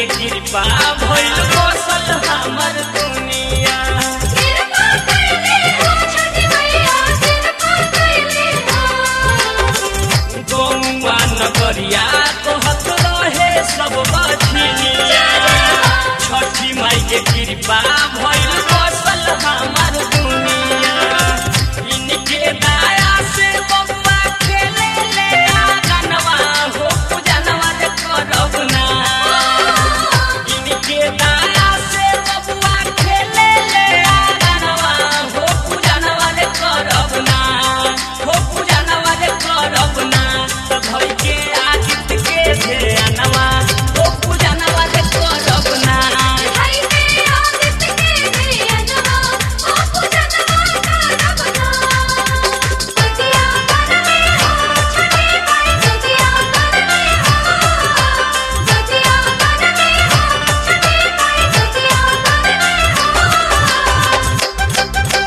के कृपा भइल बसल हमर दुनिया कृपा कैले हो छठी मैया कृपा कैले हो गौवा नगरिया कहत रहे सब बछिनिया छठी माई के कृपा भइल बसल हमर दुनिया इनके दया से बब्बा खेले ले आंगनवा हो पूजनवा जे करब ना इनके दया से बब्बा खेले ले आंगनवा हो पूजनवा जे करब ना हो पूजनवा जे करब ना त भई के आदित के ध्यानवा हो पूजनवा जे करब ना भाई के आदित के धियनवा ओ पूजनवा करब ना सतिया करले हो छठी माई सतिया करले हो सतिया करले हो छठी माई सतिया करले हो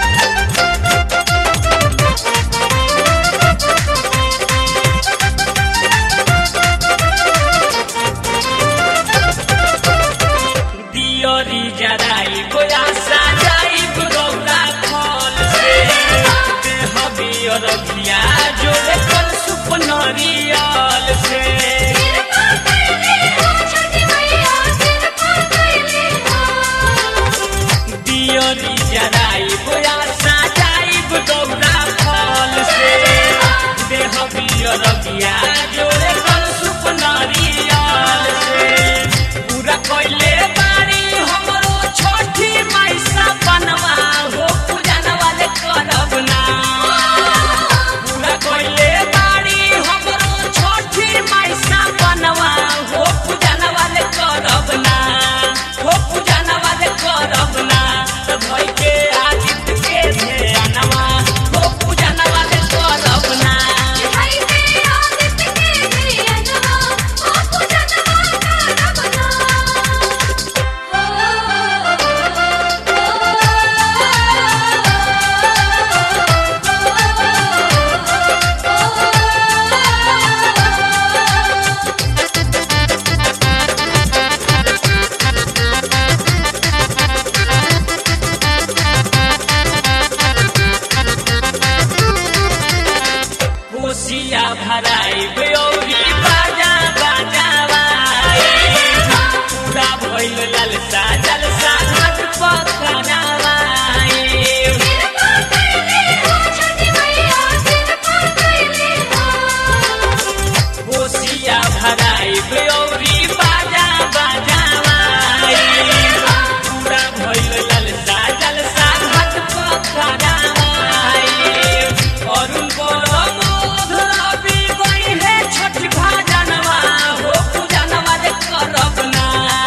दियोरी जराई गोया सजाई गौरा फल से देह बियर भिया जोड़े कल सुपनरियल से कृपा कैले हो छठी मैया कृपा कैले हो दियोरी जराई गोया सजाई गौरा फल से देह बियर भिया जोड़े कल सुपनरियल से पूरा कोइले बारी हमरो छोटी माईसा बनवा हो पूजनवा ले करब ना पूरा कोइले बारी हमरो छोटी माईसा बनवा हो पूजनवा ले करब ना हो पूजनवा ले करब ना त भई के आदित के ध्यानवा हो पूजनवा ले करब ना भाई के आदित के धियनवा ओ पूजनवा करब ना कोसिया भराई बेौरी बाजा बाजावाई पूरा भइल ललसा जलसा घाट पखनावाई कृपा कैले हो छठी मैया कृपा कैले हो कोसिया भराई बेौरी बाजा बाजावाई पूरा भइल ललसा जलसा घाट पखनावाई अरुण परमोध रवि बहिने छठी भाजनवा हो पूजनवा जे करब ना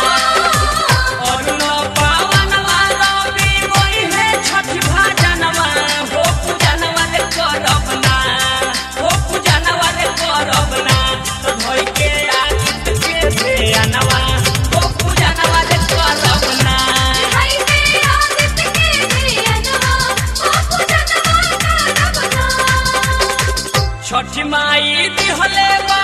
अरुण पावनवा रवि बहिने छठी भाजनवा हो पूजनवा जे करब ना हो पूजनवा जे करब ना त भई के आदित के ध्यानवा हो पूजनवा जे करब ना भाई के आदित के धियनवा ओ पूजनवा करब ना छठी माई दिहले बा